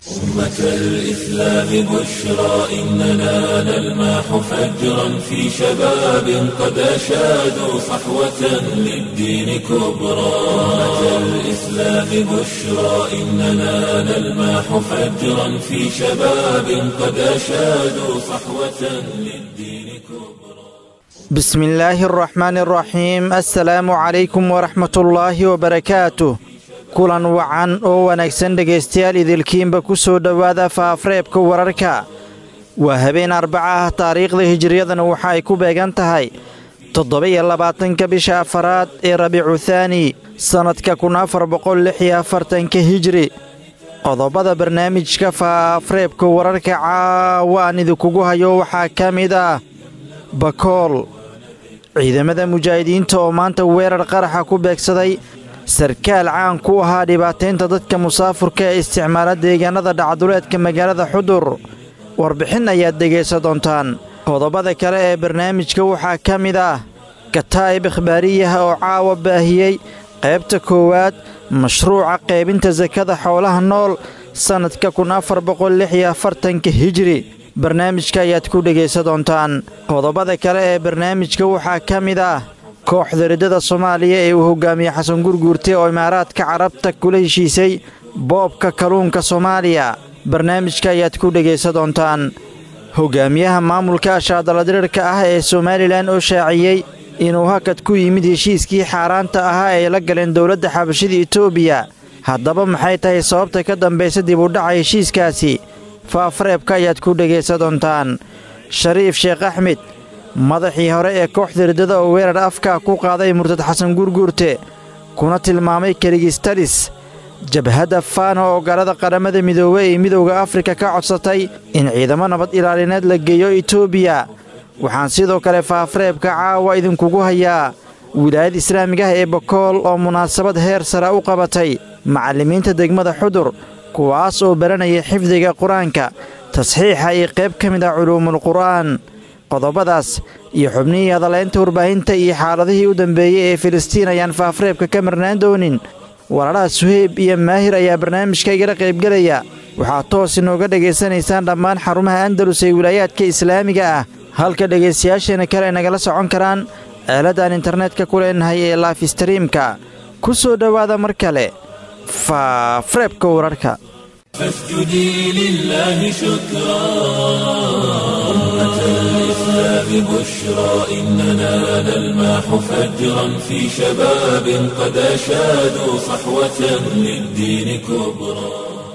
أمة الإسلام بشرى إننا نلمح فجرا في شباب قد أشادوا صحوة للدين كبرى أمة الإسلام بشرى إننا نلمح فجرا في شباب قد أشادوا صحوة للدين كبرى بسم الله الرحمن الرحيم السلام عليكم ورحمة الله وبركاته kulan wacan oo wanaagsan dhegaystayaal idilkiinba ku soo dhowaada faafreebka wararka waa habeen arbaca ah taariikhda hijiriyadana waxa ay ku beegan tahay toddoba-iyo labaatanka bisha afaraad ee rabiicu thaani sannadka kun afar boqol lix iyo afartanka hijri qodobada barnaamijka faafreebka wararka caawa aan idinkugu hayo waxaa ka mid ah bakool ciidamada mujaahidiinta oo maanta weerar qaraxa ku beegsaday sarkaal caan ku ahaa dhibaataynta dadka musaafurka ee isticmaala deegaanada dhacduleedka magaalada xudur warbixin ayaad dhegaysan doontaan qodobada kale ee barnaamijka waxaa ka mid ah kataa'ib ikhbaariyaha oo caawa baahiyey qaybta koowaad mashruuca qaybinta sakada xoolaha nool sannadka kun afar boqol lix iyo afartanka hijri barnaamijka ayaad ku dhegaysan doontaan qodobada kale ee barnaamijka waxaa ka mid ah kooxda riddada soomaaliya ee uu hogaamiye xasan gurguurte oo imaaraadka carabta kula heshiisay boobka kalluunka soomaaliya barnaamijka ayaad ku dhegaysan doontaan hogaamiyaha maamulka ashaadaladirirka ah ee somalilan oo shaaciyey inuu hakad ku yimid heshiiskii xaaraanta ahaa ee la galeen dowladda xabashida etoobiya haddaba maxay tahay sababta ka dambaysa dib u dhaca heshiiskaasi faafareebka ayaad ku dhegaysan doontaan shariif sheekh axmed madaxii hore ee kooxda riddada oo weerar afka ku qaaday murtad xasan gurguurte kuna tilmaamay keligistalis jabhadda faana oo galada qaramada midoobe ee midowda afrika ka codsatay in ciidamo nabad ilaalineed la geeyo etoobiya waxaan sidoo kale faafareebka caawa idinkugu hayaa wilaayad islaamiga ah ee bakool oo munaasabad heer sare u qabatay macallimiinta degmada xudur kuwaas oo baranaya xifdiga qur-aanka tasxiixa iyo qayb ka mid ah culuumulqur'aan qodobadaas iyo xubnihii hadalaynta warbaahinta iyo xaaladihii u dambeeyey ee filistiin ayaan faafreebka ka marnaan doonin walaalaha suheyb iyo maahir ayaa barnaamijka igala qaybgelaya waxaad toos inooga dhegaysanaysaan dhammaan xarumaha andalus ee wilaayaadka islaamiga ah halka dhegaystayaasheena kale ay nagala socon karaan aaladaan internetka ku leenahay ee laifstariimka ku soo dhowaada mar kale faafreebka wararka فاسجدي لله شكرا أمة الإسلام بشرى إننا نلمح فجرا في شباب قد أشادوا صحوة للدين كبرى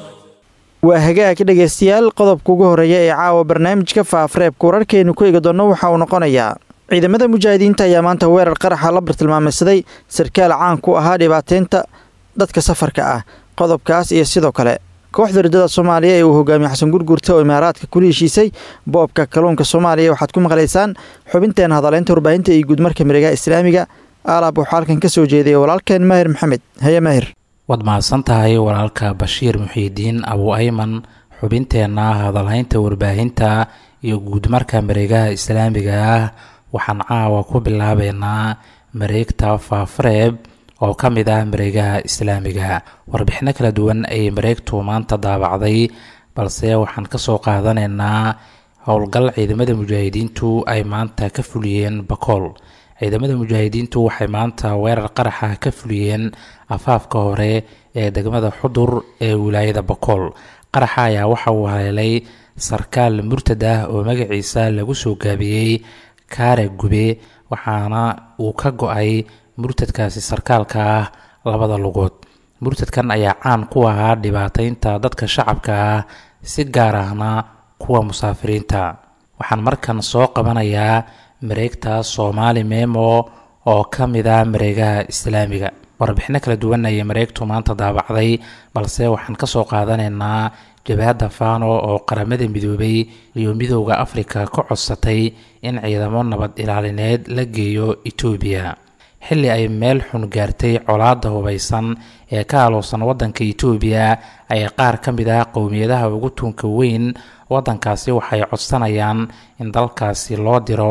waa hagaag dhegaystayaal qodobka ugu horreeya ee caawa barnaamijka faafreebka wararkeennu ku eegi doonno waxa uu noqonayaa ciidamada mujaahidiinta ayaa maanta weerar qaraxa la bartilmaameysaday sarkaal caan ku ahaa dhibaataynta dadka safarka ah qodobkaas iyo sidoo kale kooxda riddada soomaaliya ee uu hogaamiye xasan gurgurta oo imaaraadka kula heshiisay boobka kalluunka soomaaliya waxaad ku maqlaysaan xubinteena hadaleynta warbaahinta iyo guudmarka miregaha islaamiga aalaab waxaa halkan ka soo jeedaya walaalkeen maahir maxamed haye maahir waad mahadsan tahay walaalka bashiir muxiidiin abu ayman xubinteenna hadalhaynta warbaahinta iyo guudmarka mareegaha islaamiga ah waxaan caawa ku bilaabeynaa mareegta faafareeb oo ka mid ah mareegaha islaamiga warbixino kala duwan ayay mareegtu maanta daabacday balse waxaan kasoo qaadanaynaa howlgal ciidamada mujaahidiintu ay maanta ka fuliyeen bakool ciidamada mujaahidiintu waxay maanta weerar qaraxa ka fuliyeen afaafka hore ee degmada xudur ee wilaayada bakool qaraxa ayaa waxa uu haleelay sarkaal murtad ah oo magaciisa lagu soo gaabiyey kaare gube waxaana uu ka go-ay murtadkaasi sarkaalka ah labada lugood murtadkan ayaa caan ku ahaa dhibaataynta dadka shacabka ah si gaar ahna kuwa musaafiriinta waxaan markan soo qabanayaa mareegta soomaali memo oo ka mid ah mareegaha islaamiga warbixino kala duwan ayay mareegtu maanta daabacday balse waxaan kasoo qaadanaynaa jabhadda fano oo qaramada midoobay iyo midooda afrika ka codsatay in ciidamo nabad ilaalineed la geeyo etoobiya xilli ay meel xun gaartay colaadda hubaysan ee ka aloosan waddanka etoobiya ayaa qaar ka mid ah qowmiyadaha ugu tuunka weyn waddankaasi waxay codsanayaan in dalkaasi loo diro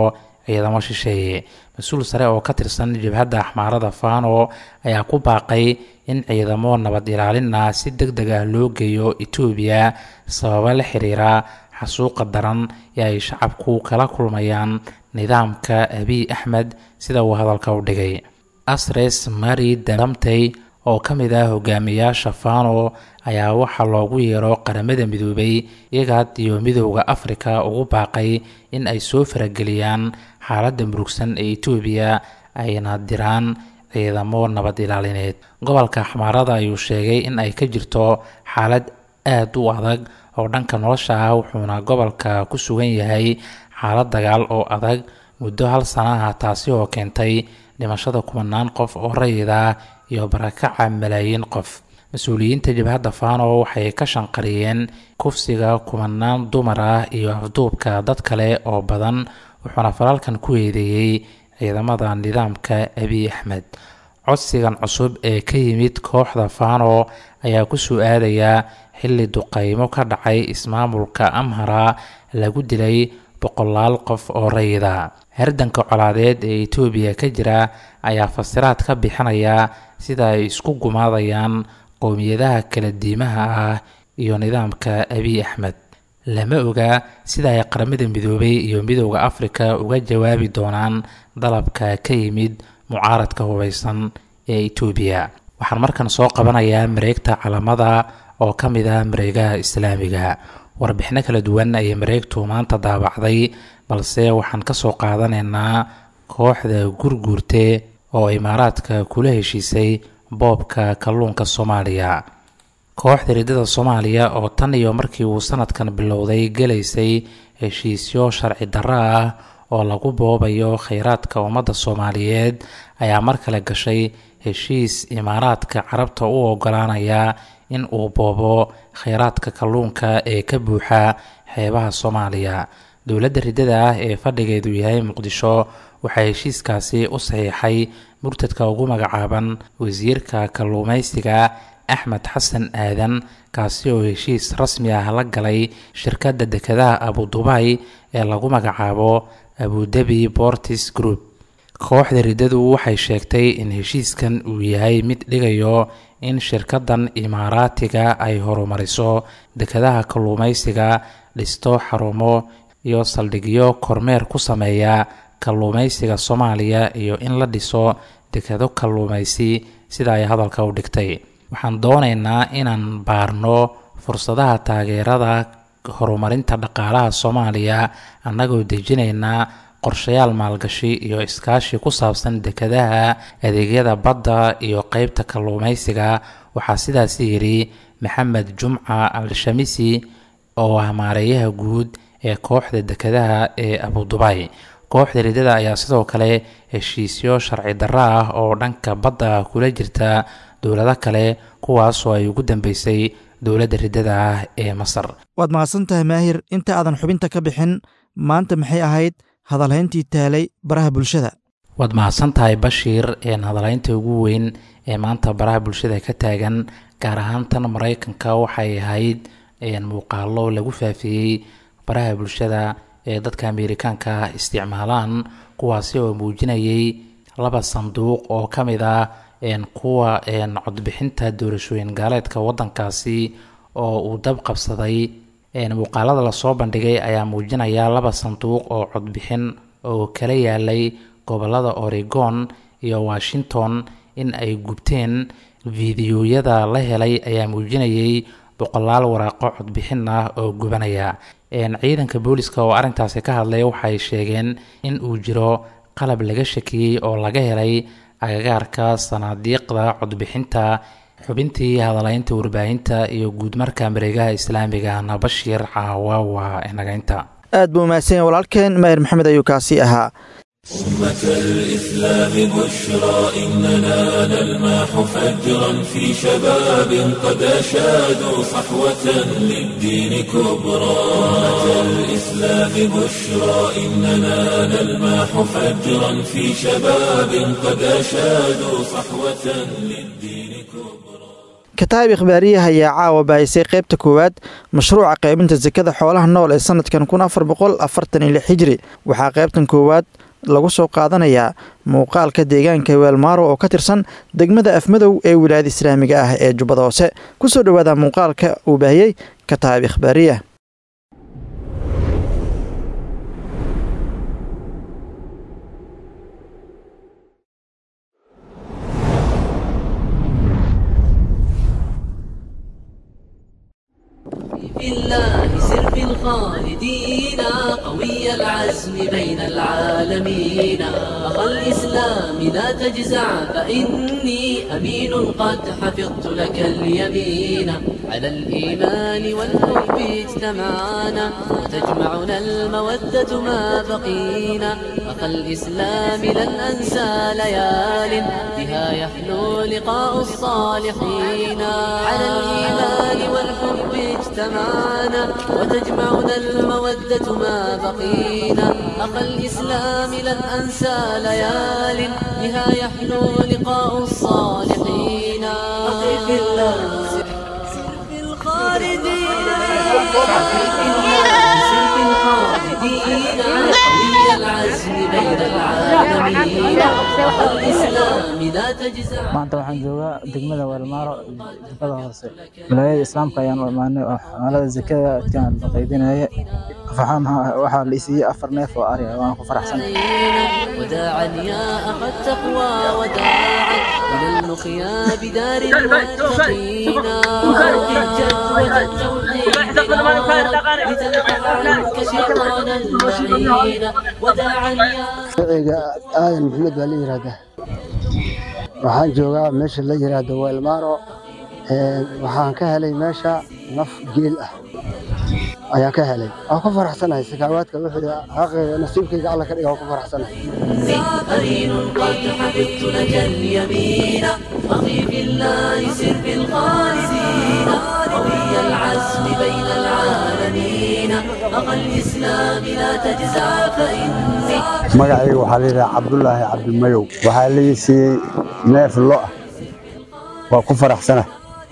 ciidamo shisheeye mas-uul sare oo ka tirsan jabhadda axmaarada fano ayaa ku baaqay in ciidamo nabad ilaalin ah si deg deg ah loo geeyo etoobiya sababo la xiriira xasuuqa daran ee ay shacabku kala kulmayaan nidaamka abiy axmed sida uu hadalka u dhigay asres mari daramtey oo ka mid ah hogaamiyaasha fano ayaa waxaa loogu yeero qaramada midoobay iyagaad iyo midooda afrika ugu baaqay in ay soo farageliyaan xaaladda murugsan ee etoobiya ayna diraan ciidamo nabad ilaalineed gobolka xamaarada ayuu sheegay in ay ka jirto xaalad aad u adag oo dhanka nolosha ah wuxuuna gobolka ku sugan yahay xaalad dagaal oo adag muddo hal sana ah taasi oo keentay dhimashada kumanaan qof oo rayid ah iyo barakaca malaayiin qof mas-uuliyiinta jabhadda fano waxay ka shanqariyeen kufsiga kumanaan dumar ah iyo afduubka dad kale oo badan wuxuuna falaalkan ku eedeeyey ciidamada nidaamka abiy axmed codsigan cusub ee ka yimid kooxda fano ayaa kusoo aadayaa xilli duqaymo ka dhacay ismaamulka amhara lagu dilay boqolaal qof oo rayida hardanka colaadeed ee etoobiya ka jira ayaa fasiraad ka bixinaya sida ay isku gumaadayaan qowmiyadaha kala diimaha ah iyo nidaamka abiy axmed lama oga sida ay qaramada midoobay iyo midooda afrika uga jawaabi doonaan dalabka ka yimid mucaaradka hubeysan ee etoobiya waxaan markan soo qabanayaa mareegta calamada oo ka mid ah mareegaha islaamiga warbixino kala duwan ayay mareegtu maanta daabacday balse waxaan kasoo qaadanaynaa kooxda gurguurte oo imaaraadka kula heshiisay boobka kalluunka soomaaliya kooxda riddada soomaaliya oo tan iyo markii uu sanadkan bilowday gelaysay heshiisyo sharci darro ah oo lagu boobayo kheyraadka ummadda soomaaliyeed ayaa mar kale gashay heshiis imaaraadka carabta u ogolaanaya in uu boobo kheyraadka kalluunka ee ka buuxa xeebaha soomaaliya dowladda riddada ah ee fadhigeedu yahay muqdisho waxaa heshiiskaasi u saxiixay murtadka ugu magacaaban wasiirka kalluumaysiga axmed xasan aadan kaasi oo heshiis rasmi ah la galay shirkadda dekedaha abudubay ee lagu magacaabo abudabi bortis group kooxda riddadu waxay sheegtay in heshiiskan uu yahay mid dhigayo in shirkaddan imaaraatiga ay horumariso dekedaha kalluumaysiga dhisto xarumo iyo saldhigyo kormeer ku sameeya kalluumaysiga soomaaliya iyo in la dhiso dekedo kalluumaysi sida ay hadalka u dhigtay waxaan doonaynaa inaan baarno fursadaha taageerada horumarinta dhaqaalaha soomaaliya annagoo dejinaynaa qorshayaal maalgashi iyo iskaashi ku saabsan dekedaha adeegyada badda iyo qeybta kalluumaysiga waxaa sidaasi yidhi maxamed jumca al-shamisi oo ah maareeyaha guud ee kooxda dekedaha ee abudubay kooxda riddada ayaa sidoo kale heshiisyo sharci darro ah oo dhanka badda kula jirta dowlado kale kuwaasoo ay ugu dambeysay dowladda riddada ah ee masar waad mahadsan tahay maahir inta aadan xubinta ka bixin maanta maxay ahayd hadalhayntii taalay baraha bulshada waad mahadsan tahay bashiir een hadalhaynta ugu weyn ee maanta baraha bulshada ka taagan gaar ahaan tan maraykanka waxay ahayd muuqaalo lagu faafiyey baraha bulshada ee dadka ameerikaanka ah isticmaalaan kuwaasi oo muujinayay laba sanduuq oo ka mid ah kuwa codbixinta doorashooyin gaaleedka wadankaasi oo uu dab qabsaday muuqaalada lasoo bandhigay ayaa muujinaya laba sanduuq oo codbixin oo kala yaalay gobolada oregon iyo washington in ay gubteen fiidiyoyada la helay ayaa muujinayay boqolaal waraaqo codbixin ah oo gubanaya ciidanka booliska oo arrintaasi ka hadlay waxay sheegeen in uu jiro qalab laga shakiyey oo laga helay agagaarka sanaadiiqda codbixinta xubintii hadalaynta warbaahinta iyo guudmarka mareegaha islaamigana bashiir caawa waa nagaynta aad buu mahadsan yahay walaalkeen maahir maxamed ayuu kaasi ahaa أمة الإسلام بشرى إننا نلمح فجرا في شباب قد أشادوا صحوة للدين كبرى أمة الإسلام بشرى إننا نلمح فجرا في شباب قد أشادوا صحوة للدين كبرى kataab ikhbaariyaha ayaa caawa baahisay qaybta koowaad mashruuca qaybinta sekada xoolaha nool ee sanadkan kun afar boqol afartan iyo lix hijri waxaa qaybtan koowaad lagu soo qaadanayaa muuqaalka deegaanka weelmaaro oo ka tirsan degmada afmadow ee wilaayada islaamiga ah ee jubbada hoose kusoo dhowaada muuqaalka uu baahiyey kataab ikhbaariya في الله سر في الخالدين قوي العزم بين العالمين أخا الإسلام لا تجزع فإني أمين قد حفظت لك اليمين على الإيمان والحب اجتمعنا وتجمعنا المودة ما بقينا أخا الإسلام لن أنسى ليال بها يحلو لقاء الصالحين على الإيمان والحب اجتمعنا وتجمعنا المودة ما بقينا أخا الإسلام لن أنسى ليال بها يحلو لقاء الصالحين أخي في الله سر في الخالدين سر في الخالدين قوي العزم بين العالمين أخا الإسلام لا تجزع maanta waxaan joogaa degmada weelmaaro jubbada hoose wilaayada islaamka ayaan u imaanay oo xamaalada zakada adkaan la qaybinaya waxaa la isiiyey afar neef oo ari ah waan ku faraxsan وداعا يا أخا التقوى وداعا إلى اللقيا بدار المتقين الجد والتوحيد لتلقى عنك شيطان اللعين وداعا يا magaciga aadan maxamed baa la yidhaahdaa waxaan joogaa meesha la yidhaahdo weelmaaro waxaan ka helay meesha naf geel ah ayaan ka helay waan ku faraxsanahay sakaawaadka wixii xaqeyga nasiibkayga alla ka dhiga waan ku faraxsanahay قرين قد حفظت لك اليمين أخي في الله سر في الخالدين قوي العزم بين العالمين أخا الإسلام لا تجزع فإني magacayga waxaa la yidhaha cabdulaahi cabdimayow waxaa la ii siiyey neef lo ah waa ku faraxsana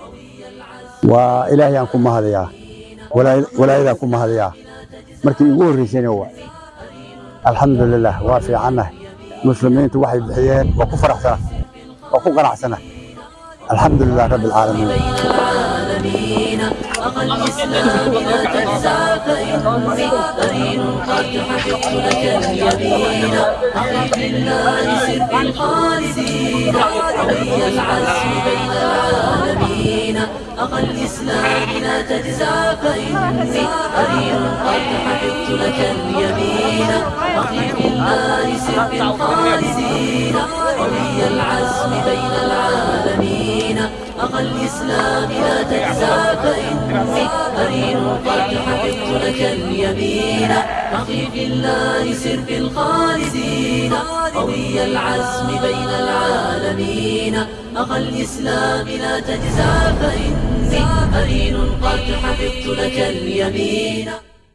waa ilaahayaan ku mahadayaa walaa- walaayadaan ku mahadayaa markii igu horreysayna waa alxamdulilah waa fiicannahay muslimiintu waxay bixiyeen waa ku faraxsana waa ku qanacsana alxamdulilah rabbi alcaalamiin العالمين أخا الإسلام لا تجزع فإني قرين قد حفظت لك اليمين أخي في الله سر في الخالدين قوي العزم بين العالمين أخا الإسلام لا تجزع فإني قرين قد حفظت لك اليمين أخي في الله سر في الخالدين قوي العزم بين العالمين أخا الإسلام لا تجزع فإني قرين قد حفظت لك اليمين أخي في الله سر في الخالدين قوي العزم بين العالمين أخا الإسلام لا تجزع فإني قرين قد حفظت لك اليمين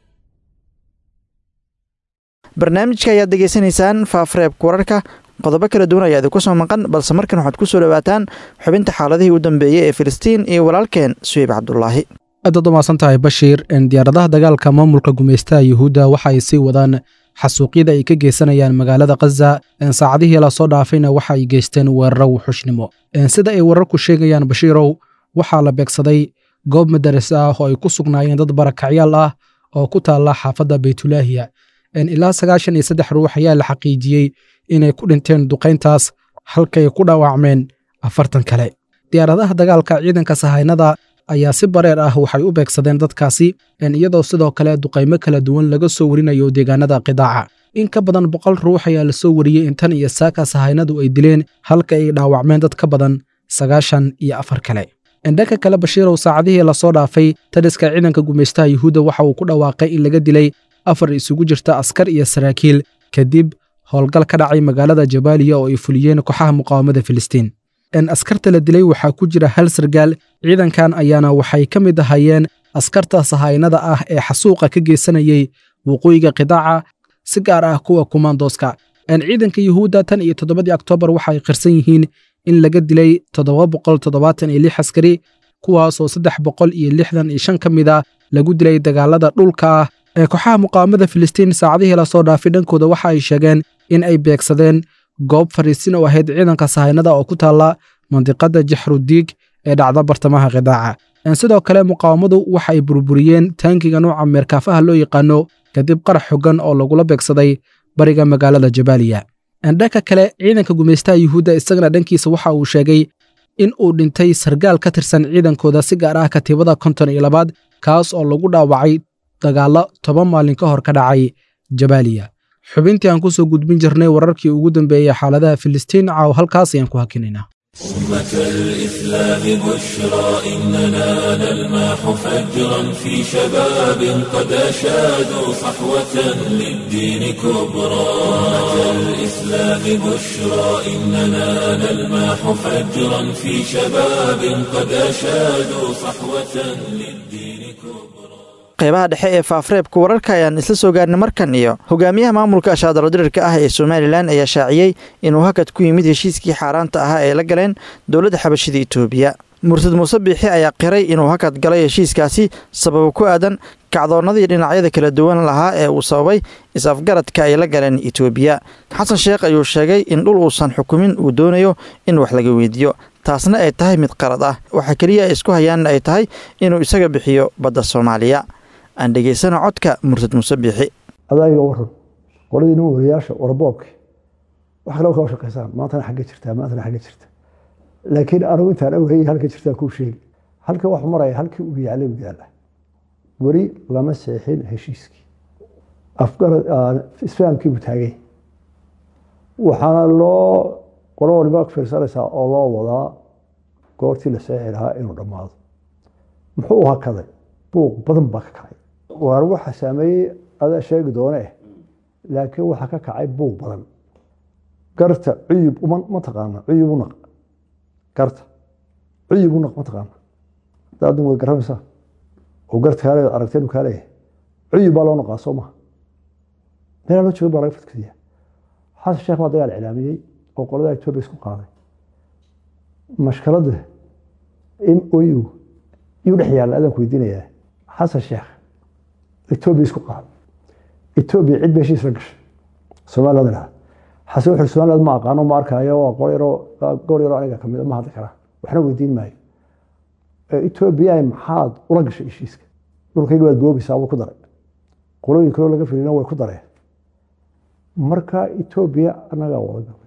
barnaamijka ayaad degeysanaysaan faafreebka wararka qodobo kala duwan ayaa idinku soo maqan balse markan waxaad ku soo dhowaataan xubinta xaaladihii u dambeeyey ee filistiin iyo walaalkeen suweyb cabdulaahi aadaad u mahadsan tahay bashiir diyaaradaha dagaalka maamulka gumaystaha yuhuudda waxa ay sii wadaan xasuuqyada ay ka geysanayaan magaalada khaza saacadihii lasoo dhaafayna waxa ay geysteen weeraro wuxushnimo sida ay wararku sheegayaan bashiirow waxaa la beegsaday goob madaras ah oo ay ku sugnaayeen dad barakacyaal ah oo ku taalla xaafadda baytulaahiya ilaa sagaashan iyo saddex ruux ayaa la xaqiijiyey inay ku dhinteen duqayntaas halkay ku dhaawacmeen afartan kale diyaaradaha dagaalka ciidanka sahaynada ayaa si bareer ah waxay u beegsadeen dadkaasi iyadoo sidoo kale duqaymo kala duwan laga soo warinayo deegaanada qidaaca in ka badan boqol ruux ayaa la soo wariyey in tan iyo saaka sahaynadu ay dileen halka ay dhaawacmeen dad ka badan sagaashan iyo afar kale dhanka kale bashiirow saacadihii lasoo dhaafay taliska ciidanka gumaystaha yuhuudda waxa uu ku dhawaaqay in laga dilay afar isugu jirta askar iyo saraakiil kadib howlgal ka dhacay magaalada jabaaliya oo ay fuliyeen kooxaha muqaawamada filistiin askarta la dilay waxaa ku jira hal sargaal ciidankan ayaana waxay ka mid ahayeen askarta sahaynada ah ee xasuuqa ka geysanayey waqooyiga qidaaca si gaar ah kuwa kumaandooska ciidanka yuhuudda tan iyo toddobadii oktoobar waxay qirsan yihiin in laga dilay toddoba boqol toddobaatan iyo lix askari kuwaasoo saddex boqol iyo lixdan iyo shan ka mid a lagu dilay dagaalada dhulka ah ee kooxaha muqaawamada filistiin saacadihii lasoo dhaafay dhankooda waxa ay sheegeen in ay beegsadeen goob fariisin oo ahayd ciidanka sahaynada oo ku taalla mandiqadda jaxrudiig ee dhacda bartamaha khidaaca sidoo kale muqaawamadu waxa ay burburiyeen taankiga nuuca meerkaafaha loo yaqaano kadib qarax xoggan oo lagula beegsaday bariga magaalada jabaaliya dhanka kale ciidanka gumaystaha yuhuudda isagana dhankiisa waxa uu sheegay in uu dhintay sargaal ka tirsan ciidankooda si gaar ah katiibada konton iyo labaad kaas oo lagu dhaawacay dagaallo toban maalin ka hor ka dhacay jabaaliya xubintii aan ku soo gudbin jirnay wararkii ugu dambeeyey xaaladaha filistiin caaw halkaas ayaan ku hakinaynaa أمة الإسلام بشرى إننا نلمح فجرا في شباب قد أشادوا صحوة للدين كبرى أمة الإسلام بشرى إننا نلمح فجرا في شباب قد أشادوا صحوة للدين كبرى qaybaha dhexe ee faafreebka wararka ayaan isla soo gaarnay markan iyo hogaamiyaha maamulka ashaadalodirirka ah ee somalilan ayaa shaaciyey inuu hakad ku yimid heshiiskii xaaraanta ahaa ee la galeen dowladda xabashida itoobiya murtad muuse biixi ayaa qiray inuu hakad galay heshiiskaasi sababo ku aadan kacdoonnadii dhinacyada kala duwan lahaa ee uu sababay is-afgaradka ay la galeen itoobiya xasan sheekh ayuu sheegay in dhul uusan xukumin uu doonayo in wax laga weydiiyo taasna ay tahay mid qalad ah waxa keliya ay isku hayaanna ay tahay inuu isaga bixiyo badda soomaaliya aan dhegaysano codka murtad muuse biixi adaaga waran qoladii nin wariyaasha warboobki wax kale kaa shaqaysaan maantana xagga jirtaa maantana xagga jirta laakiin anugu intaan awhayay halka jirtaa kuu sheegi halka wax maraya halkii uu yaalay u yaala weli lama seexin heshiiskii afgarad isfahamkii buu taagay waxaana loo qolo waliba fiirsanaysaa oo loo wadaa goortii la seexi lahaa inuu dhammaado muxuu hakaday buuq badan baa ka kacay waar waxa saameeyey adaa sheegi doone laakiin waxaa ka kacay buuq badan garta cuyub ma taqaana cuyub u naq garta cuyub u naq ma taqaana daadin way garamaysaa oo garta kaale aragteen kaa leeyahay cuyub baa loo naqaa soo maha meelaa loo joogin baa laga fadkadiya xasan sheekh baa dagaal cilaamiyey oo qolada etoobiya isku qaaday mashkaladda m o u yuu dhex yaalla adaan ku weydiinayaa xasan sheekh etoobiya isku qaaday etoobiya cid ba heshiis la gashay somaliland lahaa xasan wuxuu somaliland ma aqaano ma arkaayo waa qol yaroo gobol yaroo aniga kamid ma hadli karaa waxna weydiin maayo etoobiya maxaad ula gashay heshiiska dhulkayga waad boobaysaa wuu ku daray qolooyin kaloo laga filina way ku dareen marka etoobiya annagaa wada gabay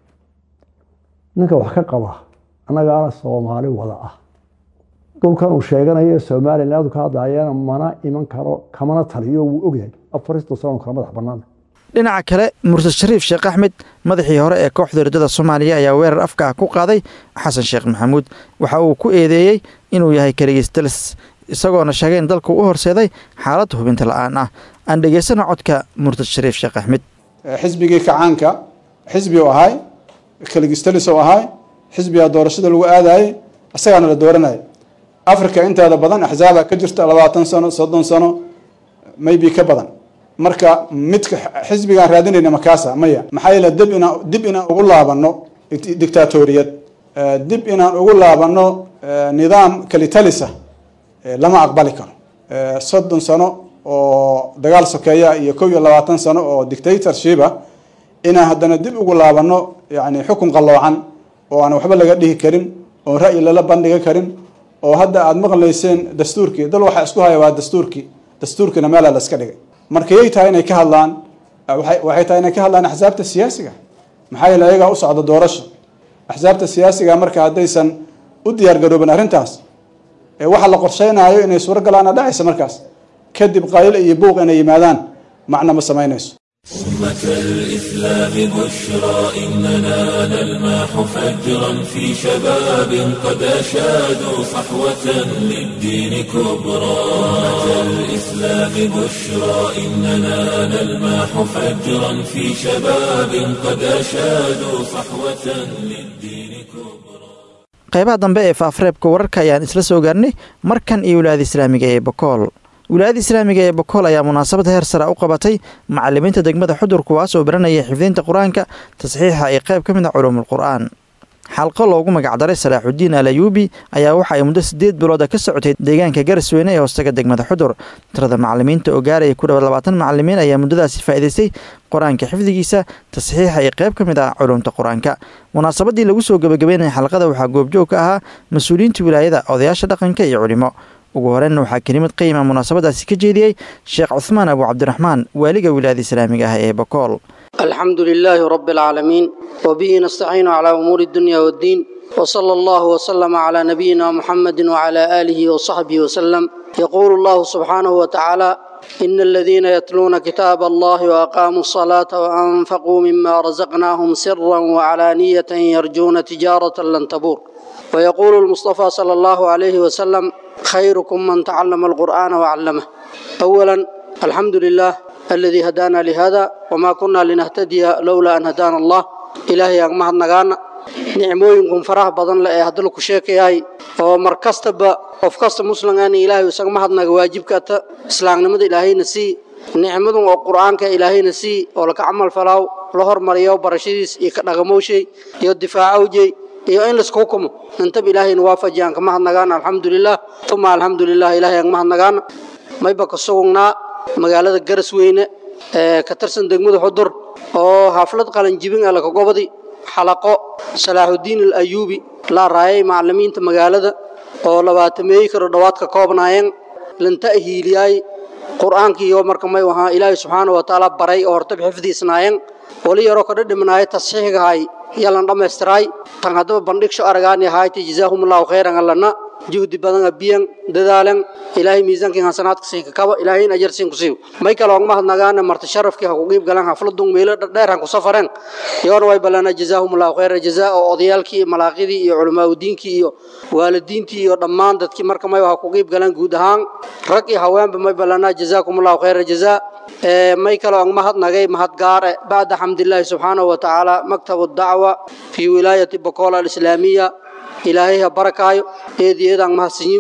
ninka wax ka qaba annagaana soomaali wada ah dhulkan uu sheeganayo somaliland ka hadlayana mana iman karo kamana taliyo wuu ogyahay afarista sano kala madax bannaan dhinaca kale murtad shariif sheekh axmed madaxii hore ee kooxda ridada soomaaliya ayaa weerar afka ah ku qaaday xasan sheekh maxamuud waxa uu ku eedeeyey inuu yahay kaligistalis isagoona sheegay in dalku u horseeday xaalad hubinta la-aan ah aan dhegaysano codka murtad shariif sheekh axmed xisbigii kacaanka xisbi u ahay kaligistalis u ahay xisbigaa doorashada lagu aadayey isagaana la dooranaya africa inteeda badan axzaaba ka jirta labaatan sano soddon sano maybe ka badan marka midka xisbigaan raadinayna makaasa maya maxaa yeele dib inaan dib inaan ugu laabano dictatoriyad dib inaan ugu laabano nidaam kalitalisa lama aqbali karo soddon sano oo dagaal sokeeya iyo kow iyo labaatan sano oo dictatorshipa inaan haddana dib ugu laabano yani xukun qalloocan oo aan waxba laga dhihi karin oo ra'yi lala bandhiga karin oo hadda aada maqlayseen dastuurkii dal waxaa isku haya waa dastuurkii dastuurkiina meelaa la iska dhigay marka yay tahay inay ka hadlaan waxay tahay inay ka hadlaan axsaabta siyaasiga maxaa yeele ayagaa u socda doorasho axsaabta siyaasiga marka haddaysan u diyaar garoobin arrintaas waxa la qorsheynayo inay suuro galaana dhacaysa markaas kadib qaylo iyo buuq inay yimaadaan macna ma samaynayso أمة الإسلام بشرى إننا نلمح فجرا في شباب قد أشادوا صحوة للدين كبرى أمة الإسلام بشرى إننا نلمح فجرا في شباب قد أشادوا صحوة للدين كبرى qaybaha dambe ee faafreebka wararka ayaan isla soo gaarnay markan iyo wilaayada islaamiga ee bokool wilaayada islaamiga ee bokool ayaa munaasabad heer sara u qabatay macalimiinta degmada xudur kuwaas oo baranaya xifdiinta qur-aanka tasxiixa ee qayb ka mid a culuumul qur'aan xalqo loogu magacdaray salaaxudiin al ayuubi ayaa waxa ay muddo siddeed bilooda ka socotay deegaanka garasweyne ee hoostaga degmada xudur tirada macalimiinta oo gaaraya ku dhawaad labaatan macalimiin ayaa muddadaasi faa'iidaystay qur-aanka xifdigiisa tasxiixa iyo qayb ka mid ah culumta qur-aanka munaasabadii lagu soo gebagabeynaya xalqada waxaa goobjoog ka ahaa mas-uuliyiinta wilaayada odayaasha dhaqanka iyo culimo ugu horeyna waxaa kelimad qiima munaasabadaasi ka jeediyey sheekh cuhmaan abu cabdiraxmaan waaliga wilaayada islaamiga ah ee bakool الحمد لله رب العالمين وبه نستعين على أمور الدنيا والدين وصلى الله وسلم على نبينا محمد وعلى آله وصحبه وسلم يقول الله سبحانه وتعالى إن الذين يتلون كتاب الله وأقاموا الصلاة وأنفقوا مما رزقناهم سرا وعلانية يرجون تجارة لن تبور ويقول المصطفى صلى الله عليه وسلم خيركم من تعلم القرآن وعلمه أولا الحمد لله الذي هدانا لهذا وما كنا لنهتدي لولا أن هدانا الله إلهي أغمه النغانا نعموينكم فرح بدن لأي هدلكو شيكيهاي ومركزتبا وفكست مسلمان إلهي وسغمه النغ واجبك إسلام نمد إلهي نسي نعمدun oo quraanka ilaahayna si oo la ka amal falaaw la hormariyo barashadiis iyo ka dhaqamowshay iyo difaacowjay iyo in la isku hukumo inta ilaahayna waafajiyaan kama hadnagaan alxamdulilah uma alxamdulilah ilaahay kama hadnagaan mayba ka sugnaa magaalada garasweyne ee ka tirsan degmada xudur oo xaflad qalan jibin ah laga gobadi xalaqo salaaxudiin al-ayuubi la raayay macallimiinta magaalada oo labaatamey karo dhawaad ka koobnaayeen lanta hiiliyay qur-aankii iyo marka may wahaa ilaahay subxaanahu wa tacaala baray oo hortab xifdiisnaayeen wali yaroo kadha dhimanaaya tasxiixgahay yalan dhammaystiray tan haddaba bandhigsho aragaani ahayti jazaahumullahu khayran allana juhdi badan abiyan dadaalan ilaahay miisaankiin hasanaadka sii kakaba ilaahayn ajar siin ku siiyo may kale ogma hadnagaana marti sharafkii ha ku qiib galan xafladun meelo dheer han ku safareen yoona way balana jazaahumullahu khayra jazaa oo odayaalkii iyo malaaqidii iyo culimaadudiinkii iyo waalidiintii iyo dhammaan dadkii marka may ha ku qiib galan guud ahaan rag iyo haweenba may balana jazaakumullahu khayra jazaa may kale ogma hadnagay mahad gaare bacda xamdilaahi subxaanahu wa tacaala maktabu dacwa fii wilaayati bakola alislaamiya ilaahay ha barakaayo eedeedaan mahadsanyin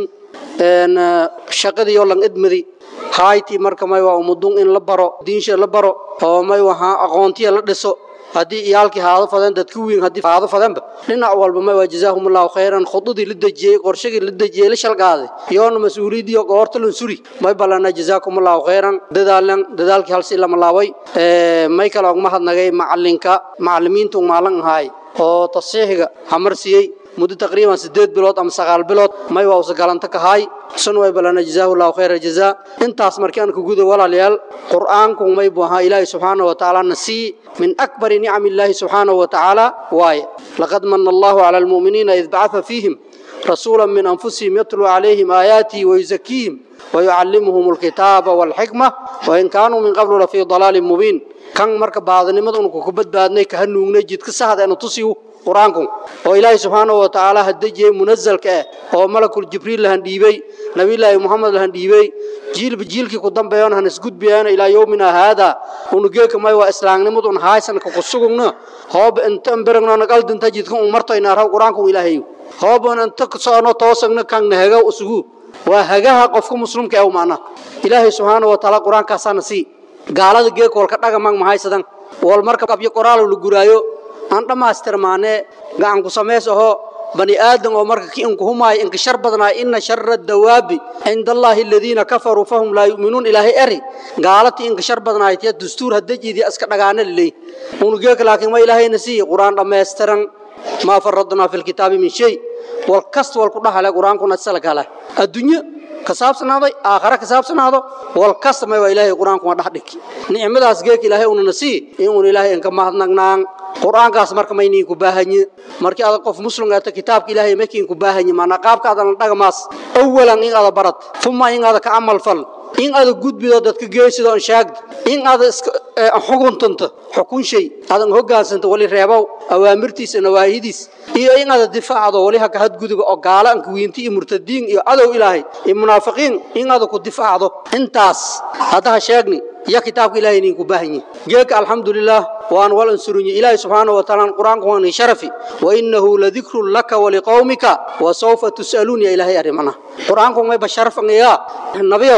shaqadii oo lan idmadi hayti marka may waa umudun in la baro diinsha la baro oo may wahaa aqoontiya la dhiso haddii iyaalkii haado fadeen dadka weyn haddii haado fadeenba dhinac walba may waa jazaahumullahu khayran khudadii la dejiyey qorshagii la dejiyey la shalgaaday yoona mas-uuliyadii oo goorta lan suri may balana jazaakumullahu khayran dadaalan dadaalkii halsi lama laabay may kale ogma hadnagay macalinka macalimiintu maalan ahaay oo tasiixiga hamarsiiyey muddo taqriiban sideed bilood ama sagaal bilood may waa usa galanta ka haay sun way balana jazaahullahu khayra jazaa intaas markii aan ku guda walaalayaal qur'aanku may buu ahaa ilaahay subxaanahu wa tacaala nasii min akbari nicami illaahi subxaanahu wa tacaala waaye laqad mana allahu cala almu'miniina id bacatha fiihim rasuula min anfusihim yatluu calayhim aayaatihi wayuzakiihim ويعلمهم الكتاب والحكمة وإن كانوا من قبل لفي ضلال مبين كان مركب بعض نمدون كوكبت بعدنا كهنو نجد كسهد أن تصيو قرآنكم وإلهي سبحانه وتعالى هدجي منزل كأه هو ملك الجبريل لهن ديبي نبي الله محمد لهن ديبي جيل بجيل كي قدام بيان هنسجد بيان إلى يومنا هذا ونجيك ما هو إسلام نمدون هايسن كقصقنا هو أنت أمبرنا نقل دنتجد كم مرتين نرى قرآنكم إلهي هو أنت كسرنا توصلنا كان نهجا أسجود وهجاها قفك مسلم كأو معنا إلهي سبحانه وتعالى قرآن كاسان سي قالت جيك والكتاك مان مهايسدان والمركب أبي قرآن لجرايو أنت ما استرمانه قان كسميسه بني آدم ومرك كي إنك هما إنك شر بدنا إن شر الدواب عند الله الذين كفروا فهم لا يؤمنون إلهي أري قالت إنك شر بدنا يتيا دستور هدجي دي أسكت نغانا اللي ونجيك لكن ما إلهي نسي قرآن لما يسترن ما فرضنا في الكتاب من شيء والكست والقرآن على قرآن كنا تسألك على الدنيا كسابسناده آخرة كسابسناده والكست ما إلهي قرآن كنا دحدك نعمة أسجيك إلهي ونسي إن إلهي إنك ما هنغنان quraankaas marka maynii ku baahanyi markii aad qof muslim ah kitaabka ilaahay makiin ku baahanyi maana qaabka aad dhagamaas awalan in aad barat thumma in aad ka amal fal in aad gudbido dadka geesido aan shaagd in aad xukuntanto xukun shay aad hoggaansanto wali reebow awaamirtiisa nawaahidiis iyo in aad difaacdo wali ha ka hadguduba oo gaalaan ku wiinti iyo murtadiin iyo adow ilaahay iyo munaafiqiin in aad ku difaacdo intaas hadaha sheegni يا كتاب إلهي نيكو باهني جيك الحمد لله وأن والأنصرني إلهي سبحانه وتعالى القرآن كواني شرفي وإنه لذكر لك ولقومك وسوف تسألون يا إلهي أرمنا القرآن كواني بشرف يا النبي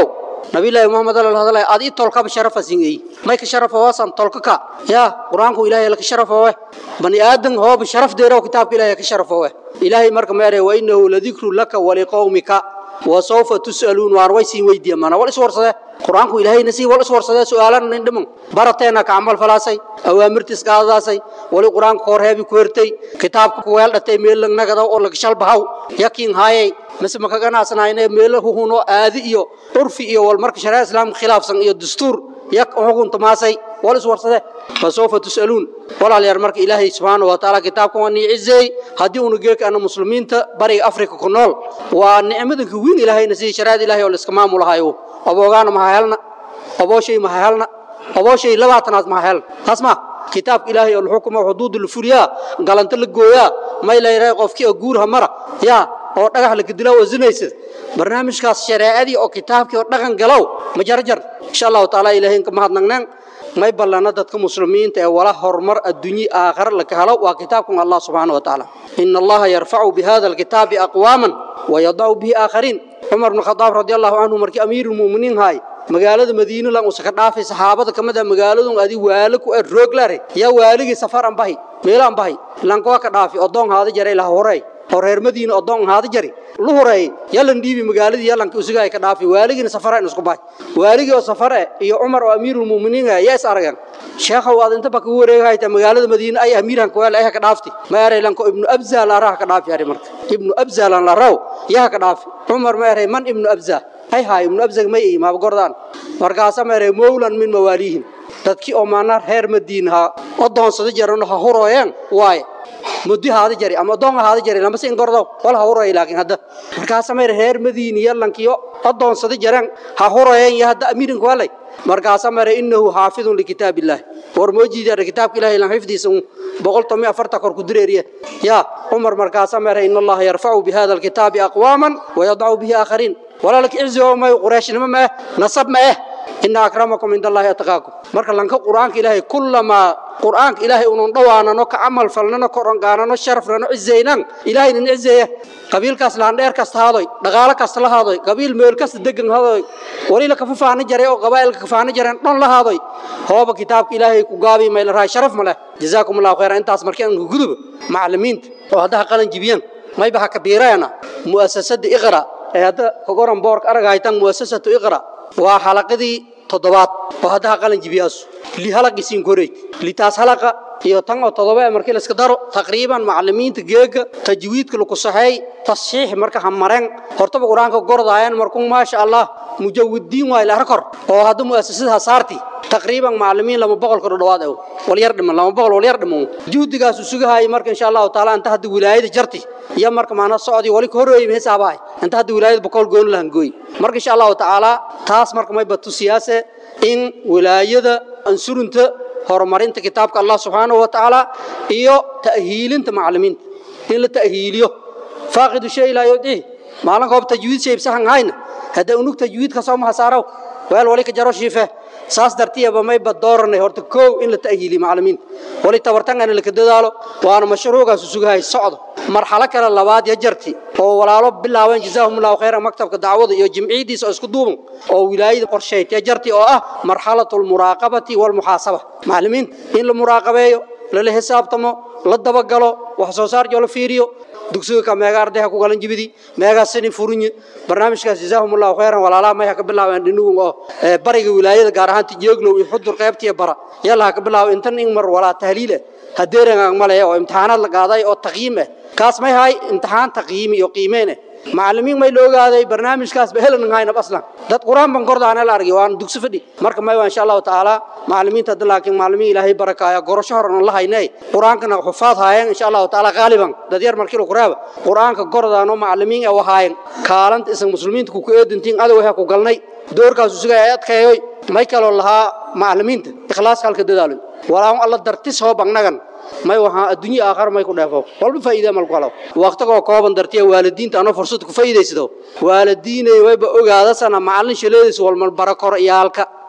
nabiyullaahi muhammad ala hadalay aad ii tolkaba sharafa singay may ka sharafa waasan tolka ka ya quraanku ilaahay la ka sharafa waa bani aadan hoob sharaf deero kitaabka ilaahay ka sharafa waa ilaahay marka meeray wa innahu ladikru laka wa liqaumika wa sawfa tusaluun waar way siin weydiya mana wal iswarsade quraanku ilaahayna si wal iswarsade su'aalan indham barateena ka amal falaasay awaamirtis qaadasay wali quraanku horheebi ku hertay kitaabka ku weel dhatay meel nagada oo laga shalbahaw yakin haayay mise maka ganacsanayne meelo huhuno aadi iyo urfi iyo wal marka sharaa islaam khilaafsan iyo dastuur yak xugun tamaasay wal iswarsade fasawfa tusaluun walaalayaal marka ilaahay subxaanahu wa tacaala kitaabkan waa niicizey haddii unu geeka ana muslimiinta bariga afrika ku nool waa nicmadanka weyn ilaahayna sidii sharaad ilaahay oo la iska maamulahayo aboogaana maha helna abooshay maha helna abooshay labaatanaad maha helna taas ma kitaabka ilaahay oo laxukuma xuduudu la furiyaa galanta la gooyaa may layrahay qofkii oo guurha mara yaa oo dhagax la kadilaa oo zinaysad barnaamijkaas shareecadii oo kitaabkii oo dhaqan galow ma jarjar insha allahu tacaala ilaahay ka mahadnagnaan may ballana dadka muslimiinta ee wala horumar adduunye aakhira la ka helo waa kitaabkan allah subxaana wa tacaala ina allaha yarfacu bihada alkitaabi aqwaaman wayadacu bihi aakhariin cumar bn khadaab radi allahu canhu markii amiirulmu'miniin haay magaalada madiina lan usa ka dhaafay saxaabada ka mid ah magaaladun adi waalo ku rooglare yaa waaligii safar an bahi meelaan bahi lankoa ka dhaafi odoon haada jaray laha horey oo reer madiina odoon haada jari lu horeey yalan dhiibi magaaladii yalanka usugaay ka dhaafi waaligiina safara isku bahay waaligii oo safare iyo cumar oo amiirulmu'miniin yaa is aragan sheekha waad inta baka wareegayta magaalada madiina ay amiiran ku ay ka dhaafti ma eray lanko ibnu abzal araha ka dhaafi ari marka ibnu abzal an la raw yaa ka dhaafi cumar ma eray man ibnu abzal hay hay ibnu abzal may ma gordaan markaas ma eray mawlan min mawalihim dadkii oo maana reer madiina odoonsada jarano ha hurooyeen waay muddi haada jari ama doon haada jari lama siin gordo wala hawray laakiin hadda markaas ma reer madiina yalankiyo adoonsada jaran ha hurayeen ya hadda amiirin walay markaas ma innahu haafidun likitaabillah war moojida kitaabka ilaahay lan xifdiisa boqol tomi afarta kor ku direeriye ya umar markaas ma inna allaha yarfa'u bi hadha alkitabi aqwaman wa yad'u bihi akharin wala lak izu ma quraish ma nasab ma inna akramakum indallahi atqaakum marka lanka quraanka ilaahay kullama quraanka ilaahay uu dhawaanano ka amal falnano koran gaanano sharafnano izeynan ilaahay nin izeeya qabiilkaas laan dheer kasta haadoy dhaqaale kasta la haadoy qabiil meel kasta degan haadoy wali la ka faana jaray oo qabaa'ilka ka faana jareen dhan la haadoy hooba kitaabka ilaahay ku gaabi meel raay sharaf ma leh jazaakumullahu khayran intaas markii aan gudub macallimiinta oo hadda qalan jibiyaan may baha kabiirayna muassasada iqra ee hadda kogoran boork aragaytan muassasatu iqra waa xalaqadii toddobaad oo hadda qalan jibiyaasu li halaqisiin koray li taas halaqa iyo tan oo todoba markii la iska daro taqriiban macallimiinta geega tajwiidka lagu saxay tasxiix marka hamareen hortaba quraanka gordaayeen markuu ma sha Allah mujawwidiin waa ila rakor oo hadda muassasadaha saarti taqriiban macallimiin lama boqol ka dhawaad ah wal yar dhiman lama boqol wal yar dhiman juhdigaas sugahay marka insha Allah taala inta hadda wilaayada jarti iyo marka maana socdi wali ka horeeyay xisaabahay inta hadda wilaayada boqol goon lahan gooy marka insha Allah taala taas marka may batu siyaase in wilaayada ansurunta horumarinta kitaabka Allah subhanahu wa ta'ala iyo ta'hiilinta macallimiinta in la ta'hiiliyo faaqidu shay la yudi maalan goob tajwiid shay sahan hayna hada unug tajwiid ka soo mahasaro wal wali ka jaro shiife saas dartiiba may badoornay horta koow in la ta'hiiliyo macallimiinta wali tabartan aan la ka dadaalo waana mashruucaas sugahay socdo marxalo kale labaad ya jarti oo walaalo bilaabeen jazaahumullahu khayran maktabka dacwada iyo jimciidiisa oo isku duuban oo wilaayada qorsheeyay ya jarti oo ah marxalatul muraaqabati wal muhaasaba macallimiin in la muraaqabeeyo la xisaabtamo la dabagalo wax soo saar joo la fiiriyo dugsiga ka meega ardayha ku galan jibidi meega sini furinyi barnaamijkaas jazaahumullahu khayran walaalaha may ka bilaabeen dhinugu oo bariga wilaayada gaar ahaan tijeeglow iyo xudur qaybtiya bara yalla ka bilaabo intan in mar walaa tahliil hadeeran malay oo imtixaanaad la qaaday oo taqyiim ah kaas may hay imtixaan taqyiim iyo qiimeyn macallimiin may la ogaaday barnaamijkaas ba helan hayna aslan dad quraan ban kordaana la argay waan dugsi fadhi marka may waa insha Allah taala macallimiinta laakiin macallimiin ilaahay barakaaya gorosho horan la haynay quraankana xufaad haayeen insha Allah taala qaaliban dad yar markii lagu raaba quraanka kordaano macallimiin ay wahaayeen kaalanta isan muslimiinta ku eedantiin adow ha ku galnay doorkaas usuga ay adkaayay may kala lahaa macallimiinta ikhlaas halka dadaalo walaa Allah dartis hoo bagnagan may waxa adduunyo aakhir may ku dheefo walba faa'iido mal qalo waqtiga kooban dartiya waalidiinta ano fursad ku faa'iideysado waalidiinay wayba ogaada sana macallin shaleedis wal mal barakor iyaalka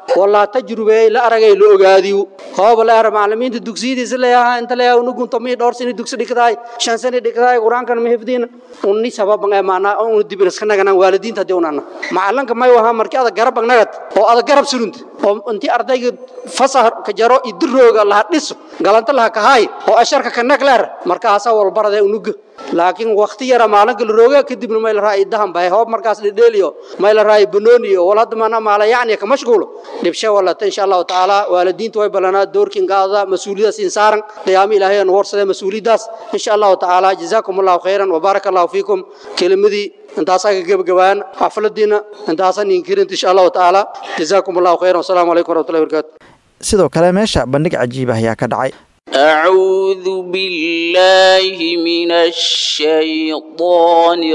walaa tajrubeey la aragay la ogaadiyo hooba la ara macallimiinta dugsiyadiisa leeyahaa inta leeyaha unugun tomii dhowr sani dugsi dhigtahay shan sani dhigtahay qur-aankan ma hifdiina unni sababan ee maanaa unu dibin iska naganaan waalidiinta haddii unana macallanka may wahaa markii ada garab nagad oo ada garab surunta oo intii ardayga fasah ka jaro idirooga laha dhiso galanta laha kahaay oo asharka ka nagleer markaasa walbarade unuga laakiin wakti yara maalinka la rooga kadibna may la raay dahan bay hoob markaas dhedheeliyo may la raay banooni oo wal hadda maana maala yacni ka mashquulo dhibsha walata insha allahu tacaala waalidiinta way balanaa doorkin qaada mas-uuliyadaas in saaran qiyaamo ilaahay aan warsade mas-uuliyadaas insha allahu tacaala jazaakum allahu khayran wabaaraka allahu fiikum kelimadii intaasaa ka gebagabaan xafladiina intaasaa ninkirinta insha allahu tacaala jazaakum allahu khayran wasalaamu calaykum waraxmatullahi wabarakaatu sidoo kale meesha bandhig cajiib ah ayaa ka dhacay أعوذ بالله من الشيطان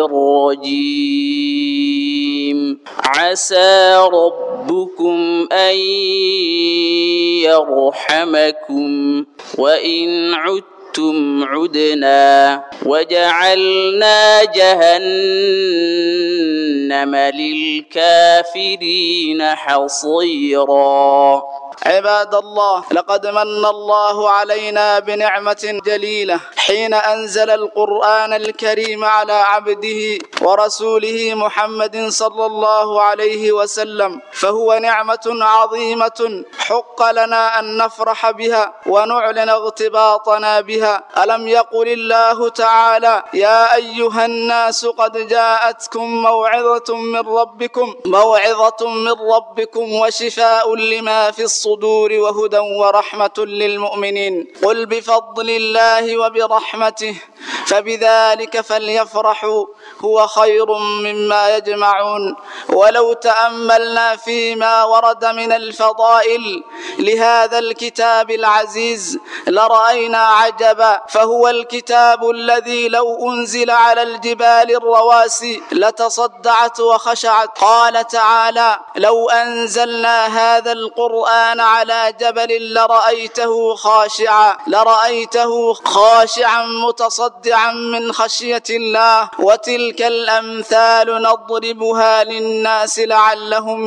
الرجيم عسى ربكم أن يرحمكم وإن عدتم عدنا وجعلنا جهنم للكافرين حصيرا عباد الله لقد من الله علينا بنعمة جليلة حين أنزل القرآن الكريم على عبده ورسوله محمد صلى الله عليه وسلم فهو نعمة عظيمة حق لنا أن نفرح بها ونعلن اغتباطنا بها ألم يقل الله تعالى يا أيها الناس قد جاءتكم موعظة من ربكم موعظة من ربكم وشفاء لما في الصدور وهدى ورحمة للمؤمنين قل بفضل الله وبرحمته فبذلك فليفرحوا هو خير مما يجمعون ولو تأملنا فيما ورد من الفضائل لهذا الكتاب العزيز لرأينا عجبا فهو الكتاب الذي لو أنزل على الجبال الرواسي لتصدعت وخشعت قال تعالى لو أنزلنا هذا القرآن على جبل لرأيته خاشعا لرأيته خاشعا متصدعا من خشية الله وتلك الأمثال نضربها للناس لعلهم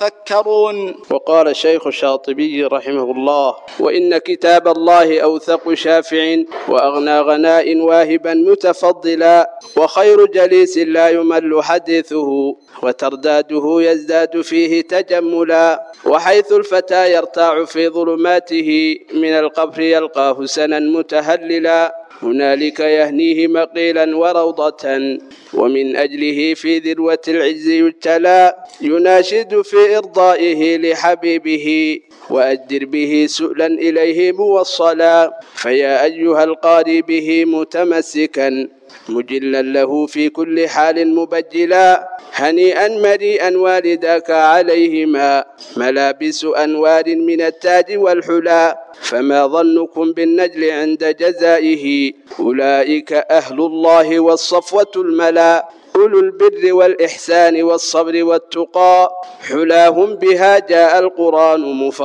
يتفكرون وقال الشيخ الشاطبي رحمه الله وإن كتاب الله أوثق شافع وأغنى غناء واهبا متفضلا وخير جليس لا يمل حديثه وترداده يزداد فيه تجملا وحيث الفتى يرتاع في ظلماته من القبر يلقاه سنا متهللا هنالك يهنيه مقيلا وروضة ومن أجله في ذروة العز يجتلى يناشد في إرضائه لحبيبه وأجدر به سؤلا إليه موصلا فيا أيها القاري به متمسكا مجلا له في كل حال مبجلا هنيئا مريئا والداك عليهما ملابس أنوار من التاج والحلا فما ظنكم بالنجل عند جزائه أولئك أهل الله والصفوة الملا أولو البر والإحسان والصبر والتقى حلاهم بها جاء القرآن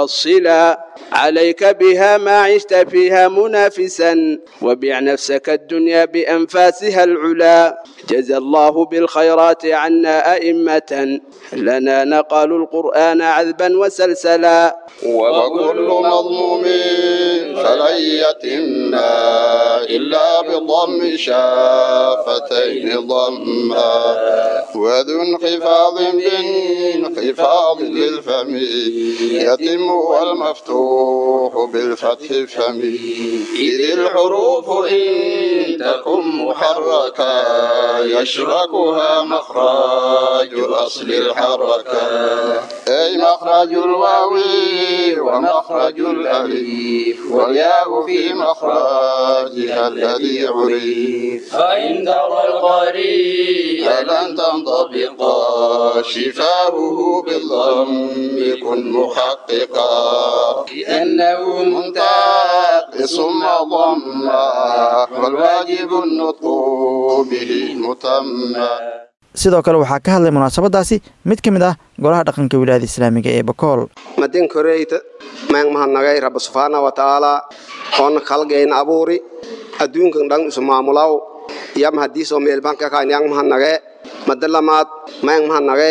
مفصلا عليك بها ما عشت فيها منافسا وبع نفسك الدنيا بأنفاسها العلا جزى الله بالخيرات عنا أئمة لنا نقالوا القرآن عذبا وسلسلا وكل مظلوم فلن يتمنا إلا بضم شافتين ضما وذو انخفاض بانخفاض للفم يتم والمفتوح بالفتح فم إذ الحروف إن تكن محركا يشركها مخرج أصل الحركة أي مخرج الواو ومخرج الألف والياء في مخرجها الذي عرف فإن ترى القريب لن تنطبقا شفاؤه بالضم كن محققا لأنه منتقص ما ضما والواجب النطق به متمّا sidoo kale waxaa ka hadlay munaasabadaasi mid ka mid ah golaha dhaqanka wilaayada islaamiga ee bakool madin koreyta maang mahanagay rabbi subxaana wa tacaala oona khalgayn abuuri adduunkan dhan isu maamulaw yam hadiisoo meelbanka kaan yang mahanagee madalamaad maang mahanagay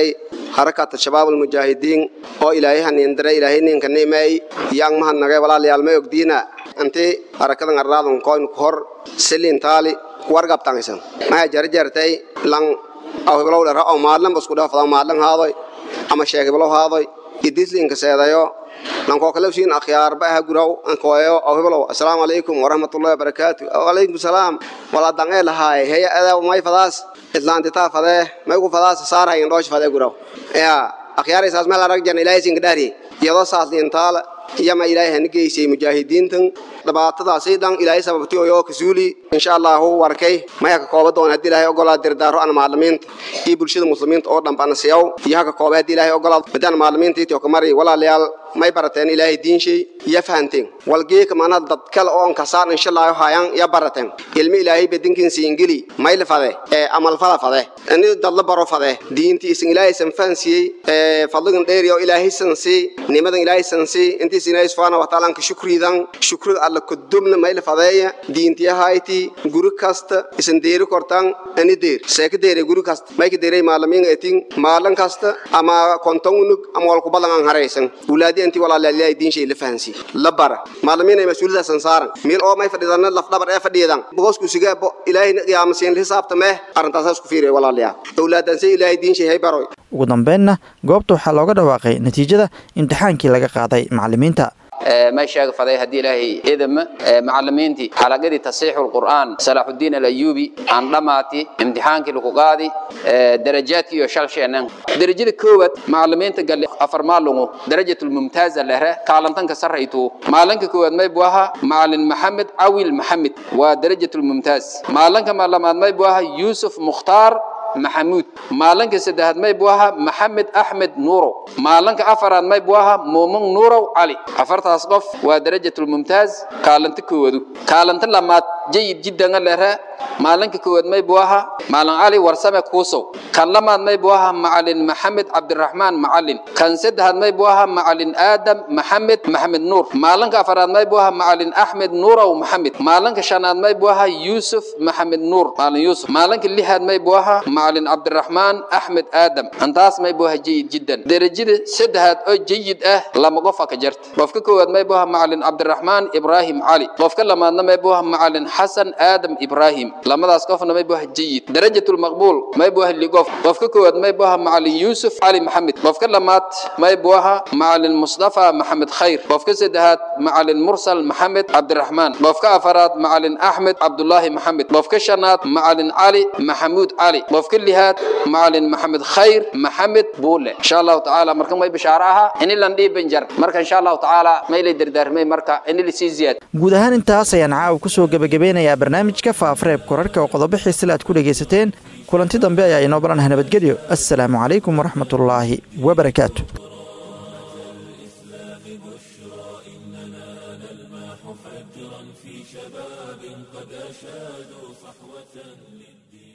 harakata shabaab almujaahidiin oo ilaahay haniindire ilaahay ninka nimeey yang mahadnagay walaalayaal may ogdiina inti harakadan arraadun koyn ku hor silin taali wargabtangaysan maya jarjartay lang awhiblow dhara oo maadlan basku dhaafada maadlan haadoy ama sheegiblow haadoy idislinka seedayo lankoo kale usiin akhyaarba aha guraw ankoeyo awhiblow assalaamu calaykum waraxmatullahi wabarakaatu wacalaykum salaam wala dangee lahaay heya adaa may fadaas islaantitaa fadee may ku fadaas saarahayin dhoosh fadee guraw ya akhyaaraysaas meel arag jan ilaahay sinka dhaari iyadoo saasliintaala iyama ilaahay hana geysay mujaahidiintan dhibaatadaasi dhan ilaahay sababtii oo kasuuli insha allahu warkay maya ka kooba doon haddii ilaahay ogolaa dirdaaro aan maalimiinta iyo bulshada muslimiinta oo dhan bana siyaw iyo haka kooba haddii ilaahay ogolaa badaan maalimiinta iyo kamari walaalayaal may barateen ilaahay diinshay iyo fahanteen walgeeka maanaa dad kale oo kasaan insha allahu hayaan iyo barateen ilmi ilaahay bedinkiinsa ingili mayl fade ee amal fala fade ini dadla baro fade diintii isin ilaahay san fahansiyey ee fadligan dheeri oo ilaahay san sii nimadan ilaahay san sii intii sin ilaahay subhanahu wa ta'ala ka shukridan shukriga alla kudubna mayl fadeeya diintii hayti guri kasta isin deeri kortan ani deer seeka deere guri kasta may ka deeray maalamiin etin maalan kasta ama konton unug ama walku badan aan haraysan wulaadi intii walaalayaal ilaahay diinshay la fahansi la bara maalamiin ay mas'uuliyada san saaran meel oo may fadhidan laf dhabar ee fadhidan boqosku sigaa bo ilaahay qiyaamasiin xisaabtame arrintaas isku fiiray walaalayaal awlaadan say ilaahay diinshay hay baroy ugu dambeynna goobta waxaa looga dhawaaqay natiijada imtixaankii laga qaaday macallimiinta ما شاق فضي هدي إلهي إذن معلمينتي حلقة تصحيح القرآن صلاح الدين الأيوبي عن لماتي امتحان كي لقاضي درجات كي وشال شيئا درجة كوت معلمين قال لي أفر مالو درجة الممتازة لها كالنتن كسريتو معلنك كوت ما يبواها معلن محمد عويل محمد ودرجة الممتاز معلنك معلمان ما يبواها يوسف مختار محمود مالنك سدهد ما يبواها محمد أحمد نورو مالنك أفراد ما يبواها مومن نورو علي أفرت أصقف ودرجة الممتاز كالنت كودو كالنت لما جيد جدا لها مالنك كود ما يبواها مالن علي ورسمة كوسو كان لما ما يبواها معلن محمد عبد الرحمن معلن كان سدهد ما يبواها معلن آدم محمد محمد نور مالنك أفراد ما يبواها معلن أحمد نورو محمد مالنك شناد ما يبواها يوسف محمد نور مالن يوسف مالنك اللي هاد ما يبواها معلن عبد الرحمن أحمد آدم أنتاس ما يبوها جيد جدا درجة سدهات أو جيد أه لما قفا كجرت وفك كود ما يبوها معلن عبد الرحمن إبراهيم علي وفك لما ما يبوها معلن حسن آدم إبراهيم لما داس قفنا ما يبوها جيد درجة المقبول ما يبوها اللي قف وفك كود ما يبوها معلن يوسف علي محمد وفك لما ما يبوها معلن مصطفى محمد خير وفك سدهات معلن مرسل محمد عبد الرحمن وفك أفراد معلن أحمد عبد الله محمد وفك شنات معلن علي محمود علي وفك اللي هات معلن محمد خير محمد بوله إن شاء الله تعالى مركا ما بشعرها إن اللي ندي بنجر مركا إن شاء الله تعالى ما يلي دردار ما مركا إن اللي سي زياد guud ahaan intaas ayaan caawa ku soo gebagabeynayaa barnaamijka faafareeb korarka oo qodobo xiisile aad ku dhegaysateen kulanti dambe ayaa inoo balanaha nabadgelyo assalaamu calaykum waraxmatullaahi wabarakaatu فجرا في شباب قد أشادوا صحوة للدين